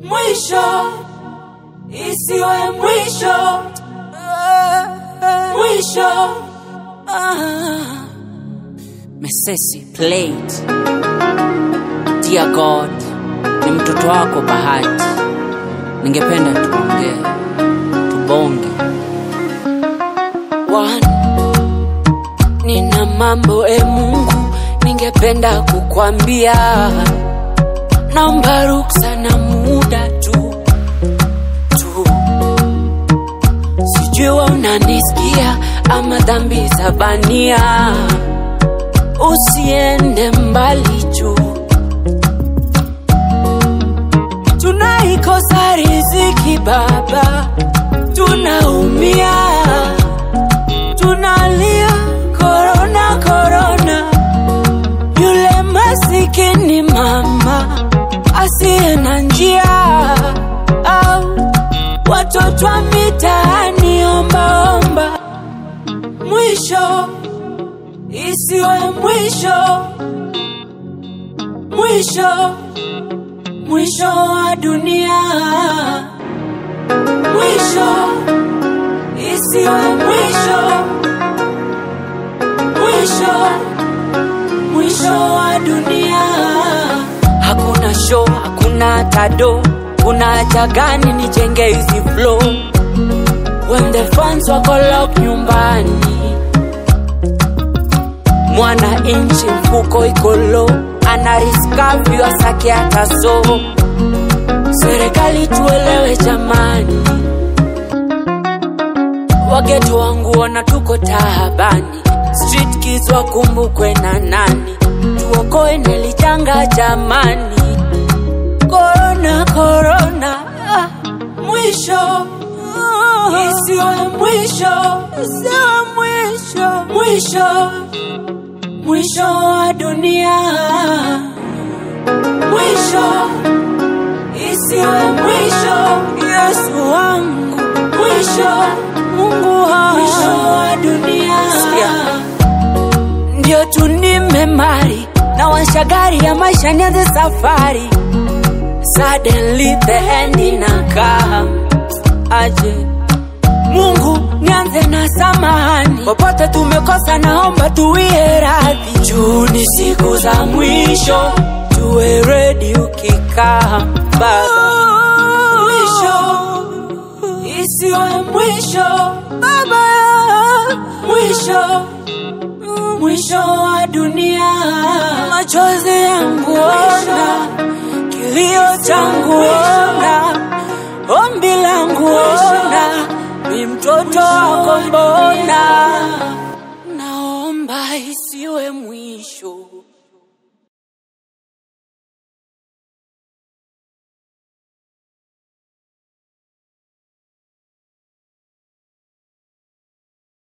mwisho isiwe mwisho mwisho Mesesi played. Dear God, ni mtoto wako Bahati, ningependa tuongee, tubonge. One, nina mambo e Mungu ningependa kukwambia, naomba ruksa na muda tu tu, sijui wewe unanisikia ama dhambi za bania, usiende mbali juu tunaikosa riziki Baba, tunaumia tunalia korona korona, yule masikini mama asiye na njia, au watoto wa mitaani ombaomba. Mwisho isiwe mwisho, mwisho mwisho wa dunia, mwisho isiwe mwisho, mwisho, mwisho wa dunia. Hakuna show, hakuna tado, kuna haja gani nijenge hizi flow when the fans wako lock nyumbani, mwana inchi mfuko iko low, ana riskavi wasake hata so. Serikali tuelewe jamani, wageto wangu ona tuko tahabani, street kids wakumbukwe na nani, tuokoe nelijanga jamani, korona korona, ah, mwisho isiwe mwisho, isiwe mwisho, mwisho, mwisho wa dunia, mwisho isiwe mwisho, Yesu wangu, mwisho, Mungu wangu, mwisho wa dunia. Ndio tu nimemari na washagari ya maisha nianze safari, suddenly the end inakam aje Mungu nianze na samahani, popote tumekosa, naomba tuwie radhi. Juu ni siku za mwisho, tuwe ready ukikaa Baba. Mwisho isiwe mwisho Baba, mwisho mwisho wa dunia, machozi yangu ona, kilio changu ona, ombi langu ona, ni mtoto wako mbona, naomba isiwe mwisho.